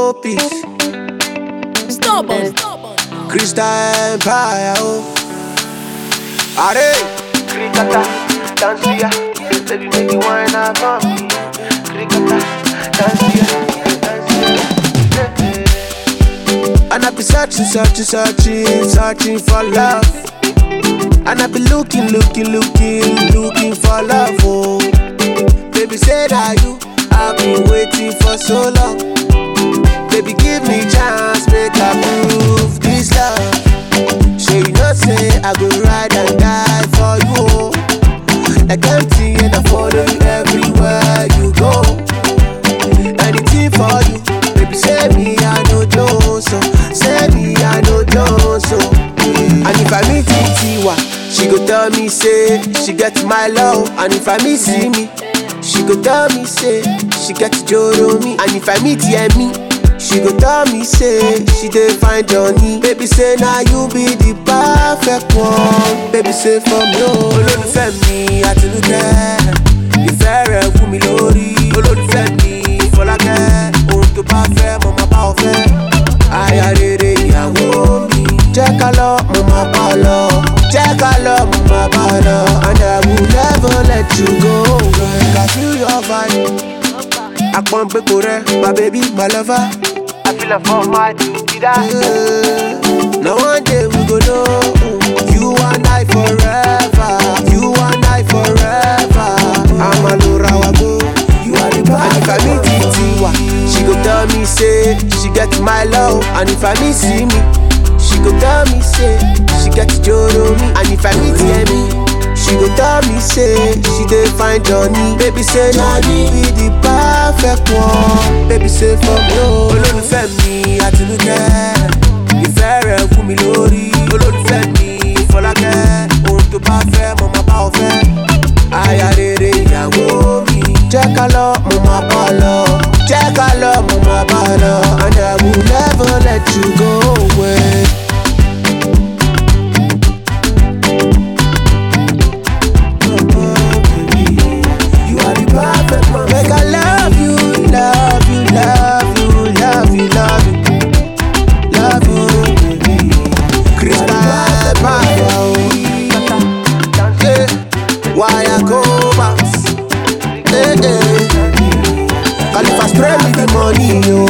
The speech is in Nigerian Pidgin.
oh peace. Stubborn. Crystal Empire, oh. Are Krikata, dance here. Baby, make you wine up on me. Krikata, dance here, dance here. And I be searching, searching, searching, searching for love. And I be looking, looking, looking, looking for love, oh. Baby, say that you, I've been waiting for so long. Baby, give me chance, make I prove this love. So you know, say I go ride and die for you, oh. Like empty and I follow you everywhere you go. Anything for you, baby, say me I know Jones, so say me I know Jones, so. And if I meet Tiwa, she go tell me say she get my love. And if I meet see me, she go tell me say she get Joro me. And if I meet Yemi, she go tell me say she dey find Johnny. Baby say now you be the perfect one. Baby say for me o. Olólùfẹ́ mi Àtinúkẹ́, ìfẹ́ rẹ̀ wú mi lórí. Olólùfẹ́ mi Fọlákẹ́, ohun tó bá fẹ́ mo máa bá ọ fẹ́. Aya rere ìyàwó mi. Jẹ́ ká lọ, mo máa bá ọ lọ. Jẹ́ ká lọ, mo máa bá ọ lọ. And I will never let you go. Like I feel your vibe. Àpọ̀n pé kò rẹ̀, my baby, my lover. I feel like for my duty that. Yeah. Now one day we go know you and I forever. You and I forever. I'm a Laura Wago. You are the best. And if I meet Tiwa, she go tell me say she get my love. And if I meet see me, she go tell me say she get Joro me. And if I meet Yemi, she go tell me say she dey find Johnny. Baby say na you be the perfect one. Baby say for me o. Olólùfẹ́ mi Àtinúkẹ́, ìfẹ́ rẹ̀ fún mi lórí. Olólùfẹ́ mi Fọlákẹ́, ohun tó bá fẹ́ mo máa bá ọ fẹ́. Aya rere ìyàwó mi. Jẹ́ ká lọ, mo máa bá ọ lọ. Jẹ́ ká lọ, mo máa bá ọ lọ. And I will never let you go away. You are the perfect one. Make I love you, love you, love you, love you, love you, love you, baby. Crystal Empire, oh. Yeah. Why I go bounce? Hey, hey. Califa spray me the money, yo.